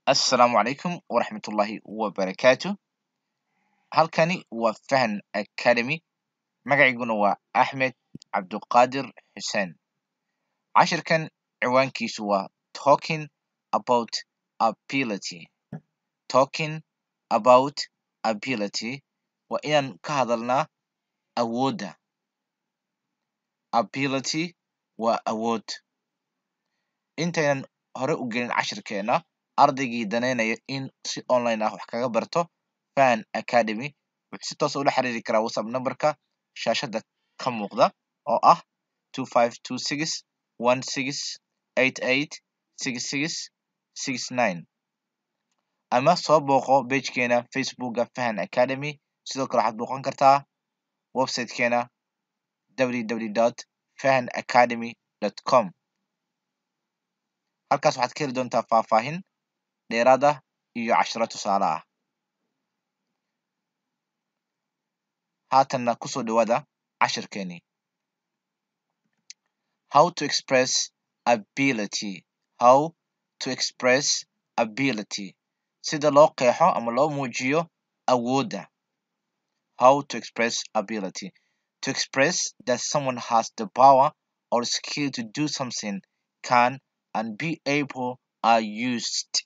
Assalaamu calaykum waraxmatullaahi wabarakaatu halkani waa fahan academy magacayguna waa axmed cabduqaadir xuseen cashirkan ciwaankiisu waa talking about ability talking about ability waa inaan ka hadalnaa awoodda ability waa awood intaynan hore u gelin cashirkeena ardaygii danaynaya in si online ah wax kaga barto fahan academy wuxuu si toos ah ula xiriiri karaa whatsapp nambarka shaashada ka muuqda oo ah two five two six one six eight eight six six six nine ama soo booqo pagekeena facebooka fahan academy sidoo kale waxaad booqan kartaa websitekeena www fahan academy com halkaas waxaad ka heli doontaa faahfaahin dheeraad ah iyo cashiro tusaale ah haatanna kusoo dhawaada cashirkeeni how to express ability how to express ability sida loo qeexo ama loo muujiyo awoodda how to express ability to express that someone has the power or skill to do something can and be able are used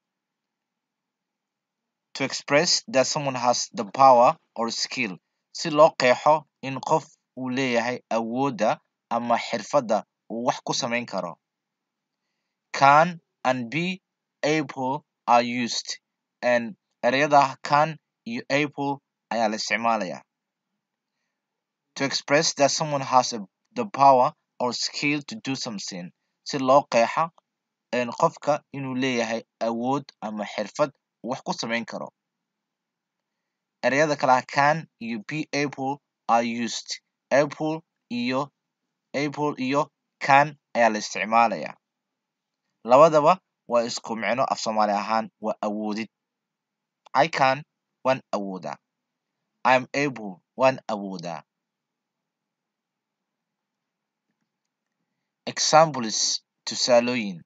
to express that someone has the power or skill si loo qeexo in qof uu leeyahay awoodda ama xirfadda uu wax ku samayn karo can and be able are used and ereyada can iyo able ayaa la isticmaalaya to express that someone has a, the power or skill to do something si loo qeexa qofka inuu leeyahay awood ama xirfad uu wax ku samayn karo ereyada kalaha can iyo be able are used able iyo able iyo can ayaa la isticmaalaya labadaba waa isku micno af soomaali ahaan waa awoodid i can waan awoodaa im able waan awoodaa examples tusaalooyin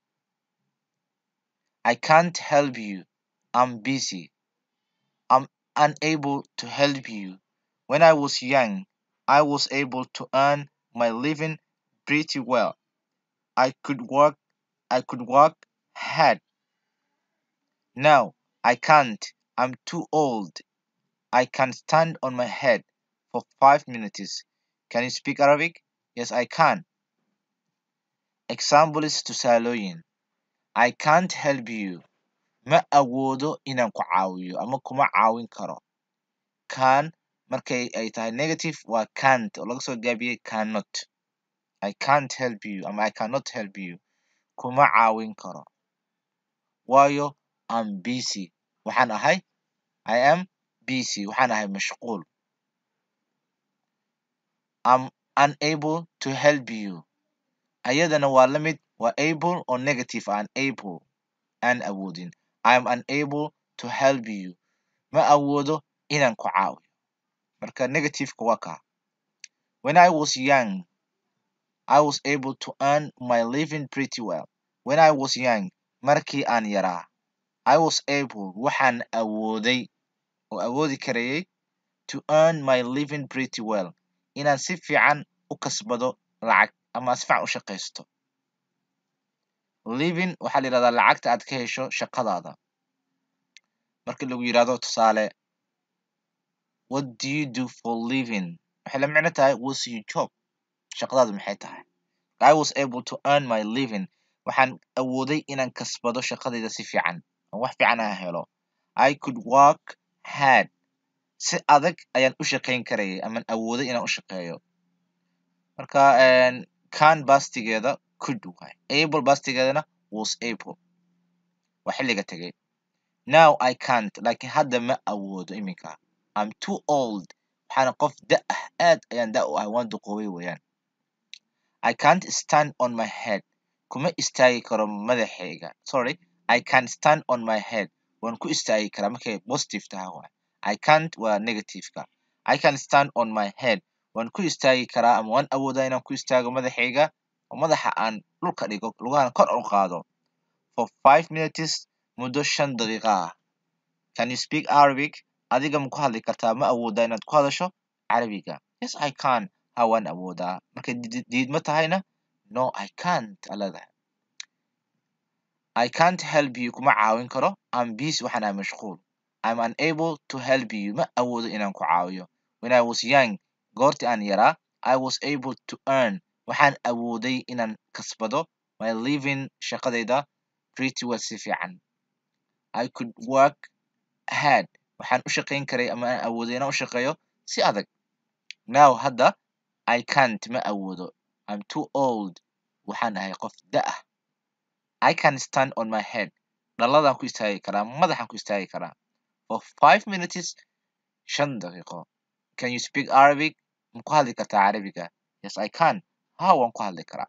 I can't help you. I'm busy. I'm unable to help you. When I was young, I was able to earn my living pretty well. I could work I could work hard. Now I can't. I'm too old. I can stand on my head for five minutes. Can you speak Arabic? Yes, I can. Examples tusaalooyin I can't help you. Ma awoodo inaan ku caawiyo ama kuma caawin karo. Can markay ay tahay negative waa can't oo laga soo gaabiyey cannot. I can't help you ama I cannot help you. Kuma caawin karo. Waayo I'm busy. Waxaan ahay I am busy. Waxaan ahay mashquul. I'm unable to help you. Ayadana waa la mid waa able oo negative aan able aan awoodin. I'm unable to help you. Ma awoodo inaan ku caawiyo. Marka negativeka waa kaa. When I was young, I was able to earn my living pretty well. When I was young, markii aan yaraa, I was able waxaan awooday oo awoodi karayay to earn my living pretty well. Inaan si fiican u kasbado lacag ama si fiican u shaqaysto. living waxaa la yidhahdaa lacagta aad ka hesho shaqadaada marka lagu yidhahdo tusaale what do you do for living waxay la micno tahay what's your job shaqadaadu maxay tahay I was able to earn my living waxaan awooday inaan kasbado shaqadayda si fiican oo wax fiican aan helo I could work hard si adag ayaan u shaqayn karayay amaan awooday inaan u shaqeeyo marka can bastigeeda could waay able bastigeedana was able waa xilliga tegay now I can't laakiin hadda ma awoodo iminka I'm too old waxaana qof da ah aad ayaan da u ahay waan duqoobay weeyaan I can't stand on my head kuma istaagi karo madaxayga sorry I can stand on my head waan ku istaagi karaa markay positive tahay waay I can't waa negativeka I can stand on my head waan ku istaagi karaa ama waan awoodaa inaan ku istaago madaxayga oo madaxa aan dhulka dhigo lugahana kor u qaado for five minutes muddo shan daqiiqo ah can you speak arabic adiga ma ku hadli kartaa ma awoodaa inaad ku hadasho carabiga yes i can ha waan awoodaa markay did- diidmo tahayna no i can't aa leedahay I can't help you kuma caawin karo I'm busy waxaan ahay mashquul I'm unable to help you ma awoodo inaan ku caawiyo when I was young goortii aan yaraa I was able to earn waxaan awooday inaan kasbado my living shaqadayda pretty well si fiican I could work hard waxaan u shaqayn karay ama aan awooday inaan u shaqeeyo si adag now hadda I can't ma awoodo I'm too old waxaan ahay qof da ah I can stand on my head dhaladaan ku istaagi karaa madaxaan ku istaagi karaa for five minutes shan daqiiqo can you speak Arabic ma ku hadli kartaa carabiga yes I can ha waan ku hadli karaa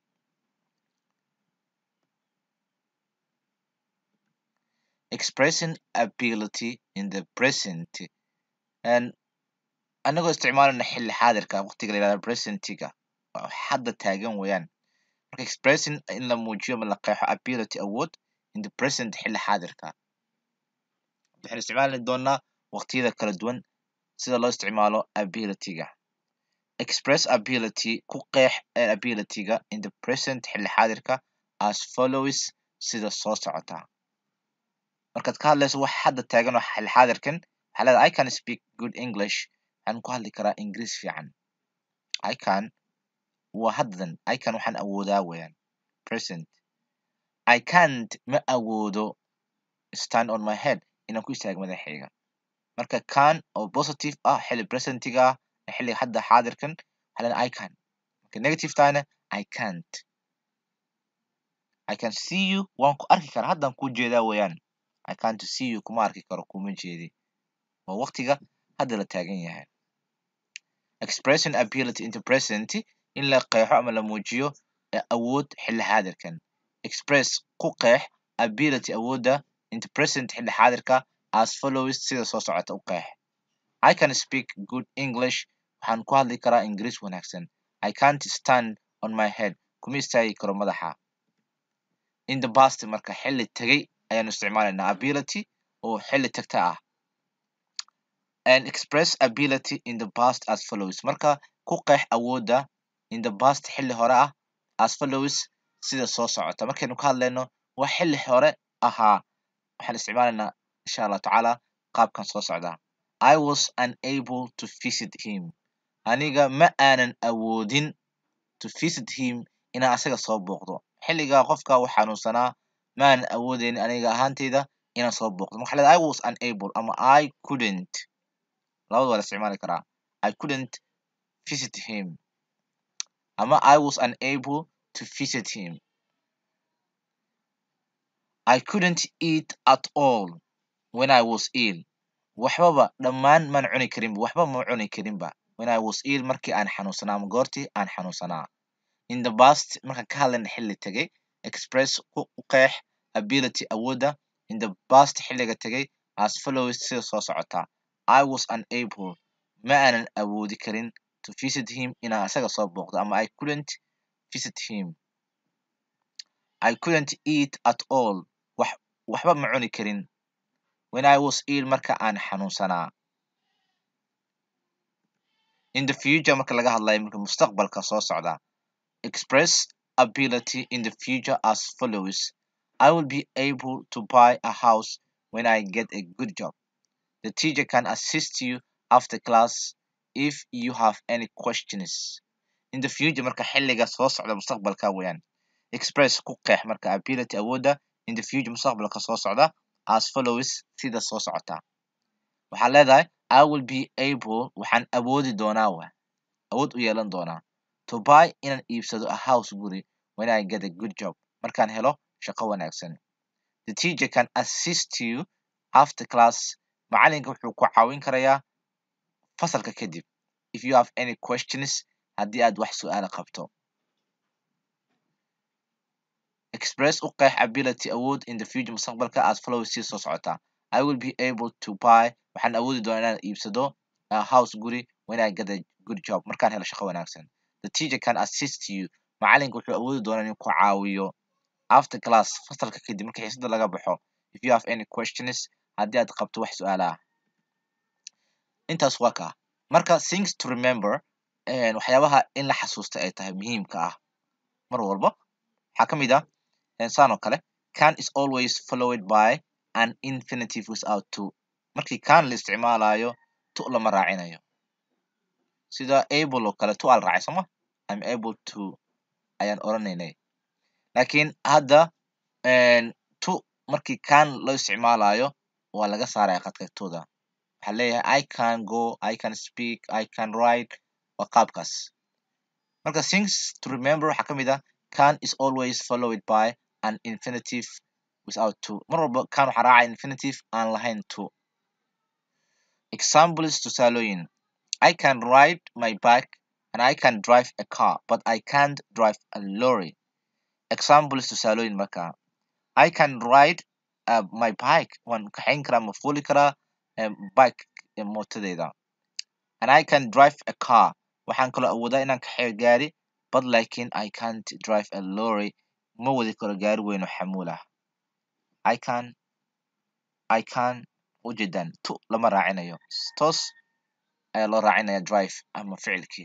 expressing ability in the present and anagoo isticmaalana xilli xaadirka waqtiga la yihahdo presentiga waa hadda taagan weeyaan marka expressing in la muujiyo ma la qeexo ability awood in the present xilli xaadirka waxaan isticmaali doonaa waqtiyada kala duwan sida loo isticmaalo abilityga express ability ku qeex ee abilityga in the present xilli xaadirka as follows sida soo socota markaad ka hadlayso wax hadda taagan oo xilli xaadirkan waxaa leedahay I can speak good English waxaan ku hadli karaa ingiriis fiican I can waa haddan I can waxaan awoodaa weeyaan present I can't ma awoodo stand on my head inaan ku istaago madaxayga marka can oo positive ah xilli presentiga ah ee xilliga hadda xaadirkan waxaa leedahay I can marka negative tahayna I can't I can see you waan ku arki karaa haddaan kuu jeedaa weeyaan I can't see you kuma arki karo kuma jeedi waa waqtiga hadda la taagan yahay expressing ability into present in la qeexo ama la muujiyo ee awood xilli xaadirkan express ku qeex ability awoodda into present xilli xaadirka as follows sida soo socota u qeex I can speak good English waxaan ku hadli karaa ingiriis wanaagsan I can't stand on my head kuma istaagi karo madaxa in the past marka xilli tegay ayaanu isticmaalaynaa ability oo xilli tagta ah and express ability in the past as follows marka ku qeex awoodda in the past xilli hore ah as follows sida soo socota markaynu ka hadlayno wax xilli hore ahaa waxaan isticmaalaynaa insha allah tacaala qaabkan soo socda I was unable to visit him aniga ma aanan awoodin to visit him inaan asaga soo booqdo xilligaa qofka uu xanuunsanaa ma aanan awoodeyn aniga ahaanteyda inaan soo booqdo marka waxaa leedahay I was unable ama I couldn't labada waa la isticmaali karaa I couldn't visit him ama I was unable to visit him I couldn't eat at all when I was ill waxbaba dhammaan maan cuni karinba waxba ma cuni karinba when I was ill markii aan xanuunsanaa ama goortii aan xanuunsanaa in the past markaan ka hadlayna xilli tegay express ku u qeex ability awoodda in the past xilliga tegay as follows sida soo socota I was unable ma aanan awoodi karin to visit him inaan asaga soo booqdo ama I couldn't visit him I couldn't eat at all wax waxba ma cuni karin when I was ill marka aan xanuunsanaa in the future marka laga hadlayo marka mustaqbalka soo socda express ability in the future as follows I will be able to buy a house when I get a good job the teacher can assist you after class if you have any questions in the future marka xilliga soo socda mustaqbalka weeyaan express ku qeex marka ability awoodda in the future mustaqbalka soo socda as follows sida soo socota waxaa leedahay I will be able waxaan awoodi doonaa wa awood u yeelan doonaa to buy inaan iibsado a house guri when I get a good job markaan helo shaqo wanaagsan the teacher can assist you after class macalinka wuxuu ku caawin karayaa fasalka kadib if you have any questions haddii aad wax su'aala qabto express u qeex ability awood in the future mustaqbalka as follows sida soo socota I will be able to buy waxaan awoodi doonaa inaan iibsado a house guri when I get a good job markaan helo shaqo wanaagsan the teacher can assist you macalinka wuxuu awoodi doonaa inuu ku caawiyo after class fasalka kadib marka xiisada laga baxo if you have any questions haddii aad qabto wax su-aalaha intaas waa kaa marka things to remember waxyaabaha in la xasuusta ay tahay muhiimka ah mar walba waxaa ka mid ah saan oo kale can is always followed by an infinitive without to markii can la isticmaalayo to lama raacinayo sida able oo kale to aa la raacay sooma im able to ayaan oranaynay laakiin hadda to markii can loo isticmaalayo waa laga saaraya qadqeybtooda waxaa leeyahay i can go i can speak i can write waa qaabkaas marka things to remember waxaa ka mid ah can is always followed by an infinitive without to mar walba can waxaa raacaya infinitive aan lahayn to examples tusaalooyin i can ride my bike and i can drive a car but i can't drive a lorry examples tusaalooyin marka i can ride uh, my bike waan kaxayn karaa ma fuuli karaa bike mootadeyda and i can drive a car waxaan kaloo awoodaa inaan kaxeeyo gaari but lakin i can't drive a lorry ma wadi karo gaari weyn oo xamuul ah i can i can ujeedaan to lama raacinayo toos ayaa loo raacinaya drive ama ficilkii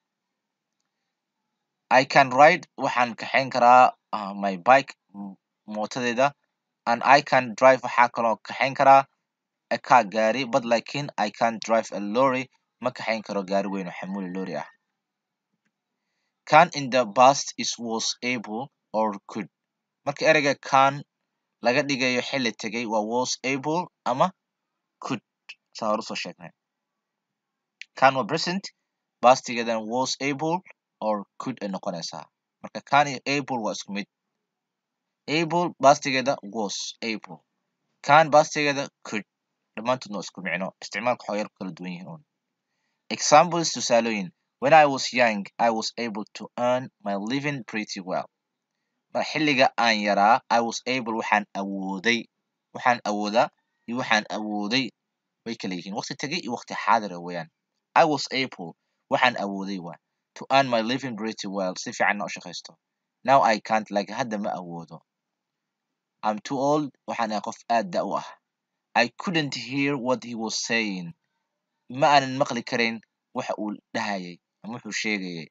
i can ride waxaan kaxayn karaa uh, my bike mootadeeda and i can drive waxaa kaloo kaxayn karaa a car gaari but lakin i can't drive a lorry ma kaxayn karo gaari weyn oo xamuuli lorry ah can in the past is was able or could marka ereyga can laga dhigayo xilli tegay waa was able ama could saa hore usoo sheegnay can waa present bastigeedana was able or could ay noqonaysaa marka can iyo able waa isku mid able bastigeeda was able can bastigeeda could dhammaantoodna waa isku micno isticmaalka waxaa yar ku kala duwan yihiin un examples tusaalooyin when i was young i was able to earn my living pretty well mar xilliga aan yaraa i was able waxaan awooday waxaan awoodaa iyo waxaan awooday way kala yihiin waqti tegay iyo waqti xaadira weeyaan i was able waxaan awooday waa to earn my living pretty well si fiicanna u shaqaysto now i can't like hadda ma awoodo i'm too old waxaan ahay qof aad da u ah i couldn't hear what he was saying ma aanan maqli karayn waxa uu dhahayay ama wuxuu sheegayay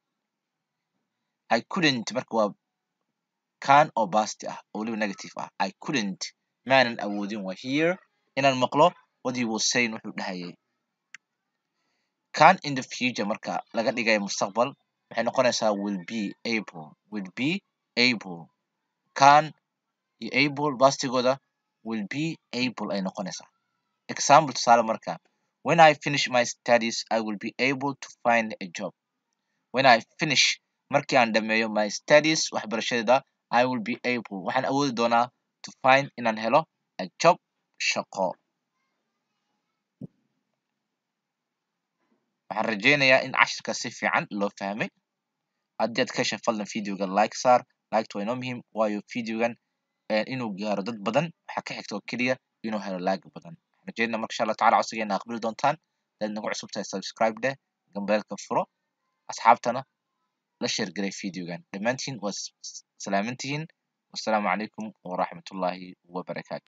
i couldn't marka waa can oo basti ah oo weliba negative ah i couldn't maanan awoodin waa here inaan maqlo what he was saying wuxuu dhahayay can in the future marka laga dhigayo mustaqbal waxay noqonaysaa will be able will be able can iyo able bastigooda will be able ay noqonaysaa example tusaale marka when i finish my studies i will be able to find a job when i finish markii aan dhameeyo my studies waxbarashadeeda i will be able waxaan awoodi doonaa to find inaan helo a job shaqo waxaan rajeynayaa in cashirka si fiican loo fahmay haddii aad ka hesha fadlan videoga like saar liketa waa inoo muhiim waayo videogan inuu gaaro dad badan waxaa ka xigta oo keliya inuu helo like badan waxaan rajeynaa marka insha allah tacala codsigeena aqbali doontaan hadaad nagu cusub tahay subscribe dheh gambeelka furo asxaabtana la sheergaray videogan dhammaantiin waa salaamantihiin wassalaamu calaykum waraxmatullaahi wabarakaatu